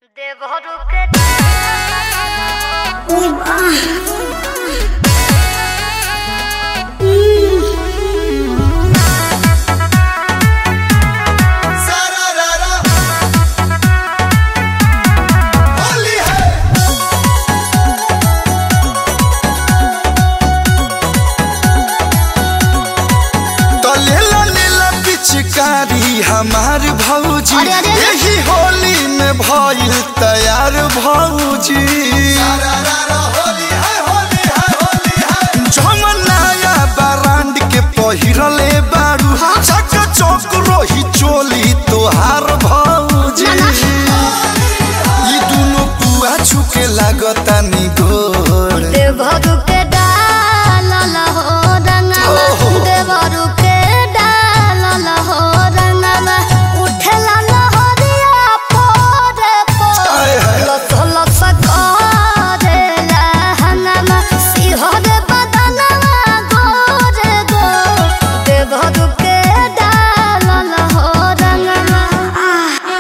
तलेला नीला पिचकारी हमार भौजी अरे, अरे, अरे। यही होली में भइल तैयार भौजी जमनाया बरांड के पहिरले बारू चक चौक रोही चोली तोहार भौजी ई दुनो पुआ छुके लागता नि गोड़ देवरू के डालल हो रंगवा देवरू के डालल हो रंगवा उठला लहरिया पोरे आय हाय। पोर लस लस करेला हंगमा सिहर बदनवा गोरे गो देवरू के डालल हो रंगवा आह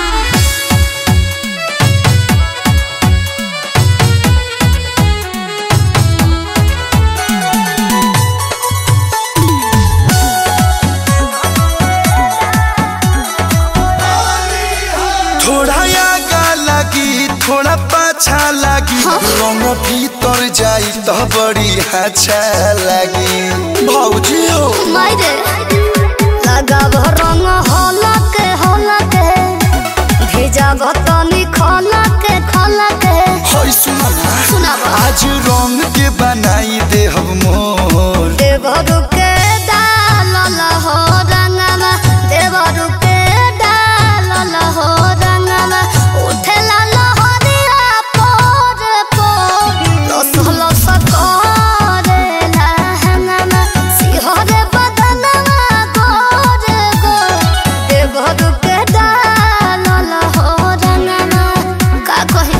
थोड़ा आगा लगी थोड़ा पाछा लगी रंग भीतर जाई तो बड़ी अच्छा लगी भौजी हो मायरे लगाव रंग हलक हलक भेजाव तनी खलक खलक होय सुना ना सुनाव आज रंग के बनाई दे हम मोर देवरु के डालल हो रंगवा देवरु के डालल हो रंगवा उठला लहरिया पोर पोर लस लस करेला हंगमा सिहर बदनवा गोर गोर देवरु के डालल हो रंगवा का कही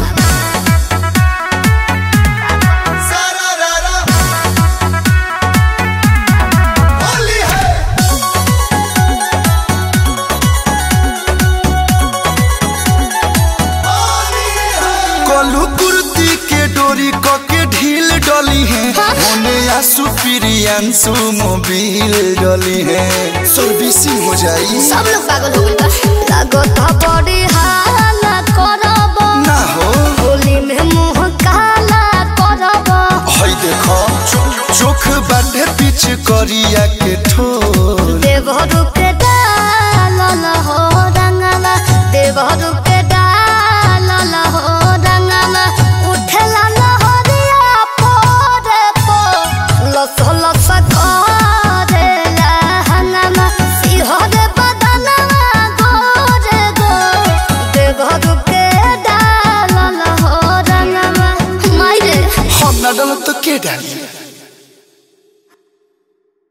कलू कुर्ती के डोरी क के ढील डली है होने आसू प्रियांशु मोबिल डली है सर्विसिंग हो जाई सब लोग पागल हो गइल बा लागत बड़ी हाला करब ना हो होली में मुंह काला करब हई देखो चोख बाटे पीछ करिया के ठोर देवरू के डालल हो रंगवा देवरू के डालल हो रंगवा उठला लहरिया पोरे पोर लस लस करेला हंगमा सिहर बदनवा गोरे गोर देवरू के डालल हो रंगवा मायरे हम ना डलो तो के डाली